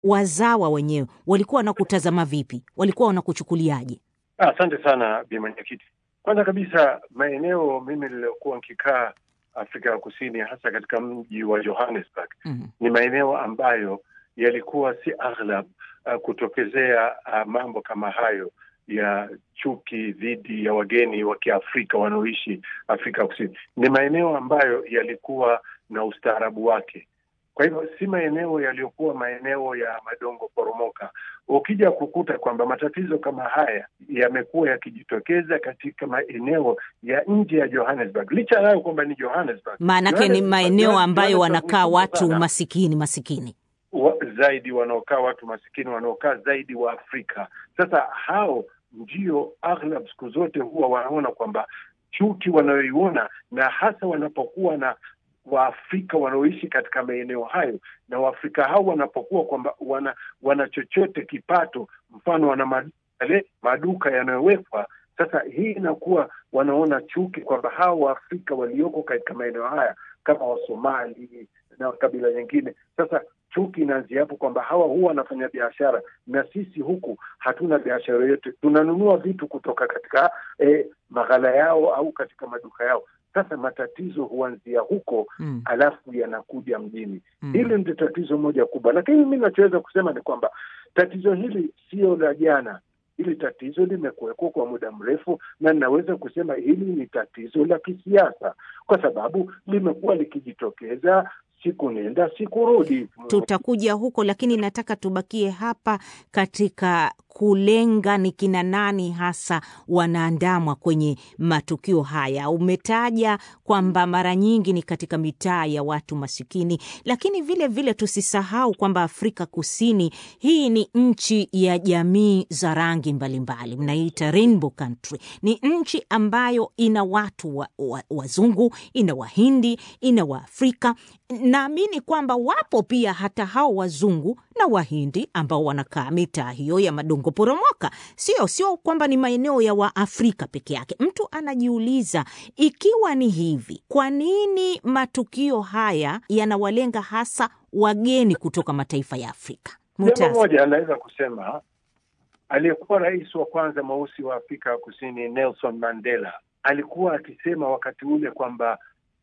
wazawa wenyewe walikuwa wanakutazama vipi? Walikuwa wanakuchukuliaje? Asante sana Bi Mwenyekiti. Kwanza kabisa, maeneo mimi niliyokuwa nikikaa Afrika ya Kusini, hasa katika mji wa Johannesburg Mhm. ni maeneo ambayo yalikuwa si aghlab uh, kutokezea uh, mambo kama hayo ya chuki dhidi ya wageni wa Kiafrika wanaoishi Afrika Kusini. Ni maeneo ambayo yalikuwa na ustaarabu wake. Kwa hivyo si maeneo yaliyokuwa maeneo ya madongo poromoka. Ukija kukuta kwamba matatizo kama haya yamekuwa yakijitokeza katika maeneo ya nje ya Johannesburg, licha yayo kwamba ni Johannesburg, Maanake ni Johannesburg- maeneo ambayo Johannesburg wanakaa ni kubwa watu sana masikini masikini. wa, zaidi wanaokaa watu masikini wanaokaa zaidi wa Afrika. Sasa hao ndio aghlab siku zote huwa wanaona kwamba chuki wanayoiona, na hasa wanapokuwa na Waafrika wanaoishi katika maeneo hayo, na Waafrika hao wanapokuwa kwamba wana, wana chochote kipato, mfano wana mad- yale maduka yanayowekwa sasa, hii inakuwa wanaona chuki kwamba hao Waafrika walioko katika maeneo haya kama Wasomali na kabila nyingine sasa chuki inaanzia hapo kwamba hawa huwa wanafanya biashara na sisi huku hatuna biashara yoyote, tunanunua vitu kutoka katika eh, maghala yao au katika maduka yao. Sasa matatizo huanzia huko Mm. alafu yanakuja mjini. Mm. Hili ndio tatizo moja kubwa, lakini mi nachoweza kusema ni kwamba tatizo hili sio la jana. Hili tatizo limekuwekwa kwa muda mrefu, na ninaweza kusema hili ni tatizo la kisiasa, kwa sababu limekuwa likijitokeza siku nenda siku rudi. Tutakuja huko, lakini nataka tubakie hapa katika kulenga ni kina nani hasa wanaandamwa kwenye matukio haya. Umetaja kwamba mara nyingi ni katika mitaa ya watu masikini, lakini vile vile tusisahau kwamba Afrika Kusini hii ni nchi ya jamii za rangi mbalimbali, mnaita rainbow country. Ni nchi ambayo ina watu wa, wa, wazungu, ina Wahindi, ina Waafrika. Naamini kwamba wapo pia hata hao wazungu na Wahindi ambao wanakaa mitaa hiyo ya madongo poromoka. Sio sio kwamba ni maeneo ya Waafrika peke yake. Mtu anajiuliza ikiwa ni hivi, kwa nini matukio haya yanawalenga hasa wageni kutoka mataifa ya Afrika? Jambo Mutasa. moja anaweza kusema, aliyekuwa rais wa kwanza mweusi wa Afrika ya Kusini Nelson Mandela alikuwa akisema wakati ule kwamba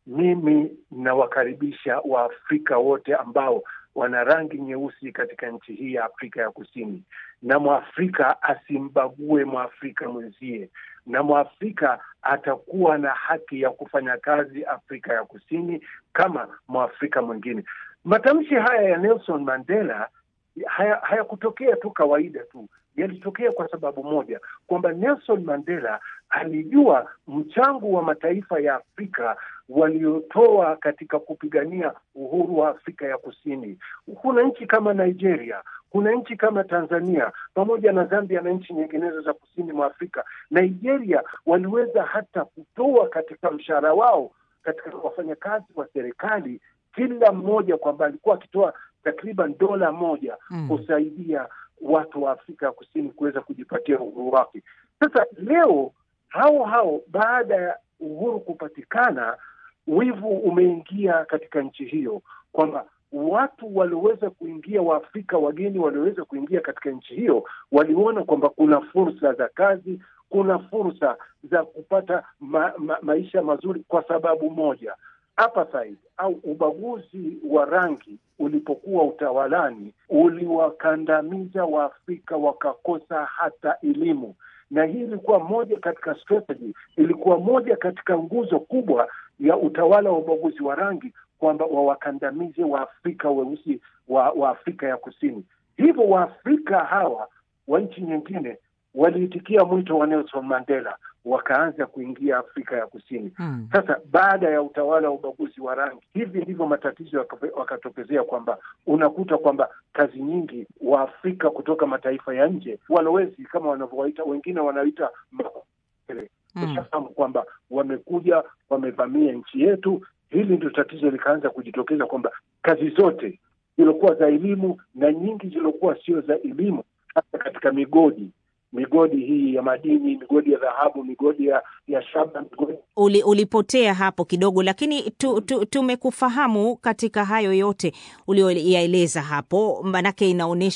mimi nawakaribisha Waafrika wote ambao wana rangi nyeusi katika nchi hii ya Afrika ya Kusini, na Mwafrika asimbague Mwafrika mwenzie, na Mwafrika atakuwa na haki ya kufanya kazi Afrika ya Kusini kama Mwafrika mwingine. Matamshi haya ya Nelson Mandela haya- hayakutokea tu kawaida tu, yalitokea kwa sababu moja, kwamba Nelson Mandela alijua mchango wa mataifa ya Afrika waliotoa katika kupigania uhuru wa Afrika ya Kusini. Kuna nchi kama Nigeria, kuna nchi kama Tanzania pamoja na Zambia na nchi nyinginezo za kusini mwa Afrika. Nigeria waliweza hata kutoa katika mshahara wao katika wafanyakazi wa serikali kila mmoja kwamba alikuwa akitoa takriban dola moja Mm. kusaidia watu wa Afrika ya Kusini kuweza kujipatia uhuru wake. Sasa leo hao hao baada ya uhuru kupatikana, wivu umeingia katika nchi hiyo, kwamba watu walioweza kuingia, Waafrika wageni walioweza kuingia katika nchi hiyo waliona kwamba kuna fursa za kazi, kuna fursa za kupata ma, ma, maisha mazuri, kwa sababu moja apartheid au ubaguzi wa rangi ulipokuwa utawalani uliwakandamiza Waafrika wakakosa hata elimu, na hii ilikuwa moja katika strategy, ilikuwa moja katika nguzo kubwa ya utawala wa ubaguzi wa rangi kwamba wawakandamize Waafrika weusi wa, wa Afrika ya Kusini. Hivyo Waafrika hawa wa nchi nyingine waliitikia mwito wa Nelson Mandela, wakaanza kuingia Afrika ya Kusini. Mm. Sasa baada ya utawala wa ubaguzi wa rangi, hivi ndivyo matatizo yaka- wakatokezea, kwamba unakuta kwamba kazi nyingi Waafrika kutoka mataifa ya nje, walowezi kama wanavyowaita wengine, wanaita makopere, Mm. ushafahamu kwamba wamekuja wamevamia nchi yetu. Hili ndio tatizo likaanza kujitokeza kwamba kazi zote ziliokuwa za elimu na nyingi ziliokuwa sio za elimu, hasa katika migodi migodi hii ya madini, migodi ya dhahabu, migodi ya, ya shaba, migodi Uli, ulipotea hapo kidogo, lakini tu, tu, tumekufahamu katika hayo yote ulioyaeleza hapo, manake inaonyesha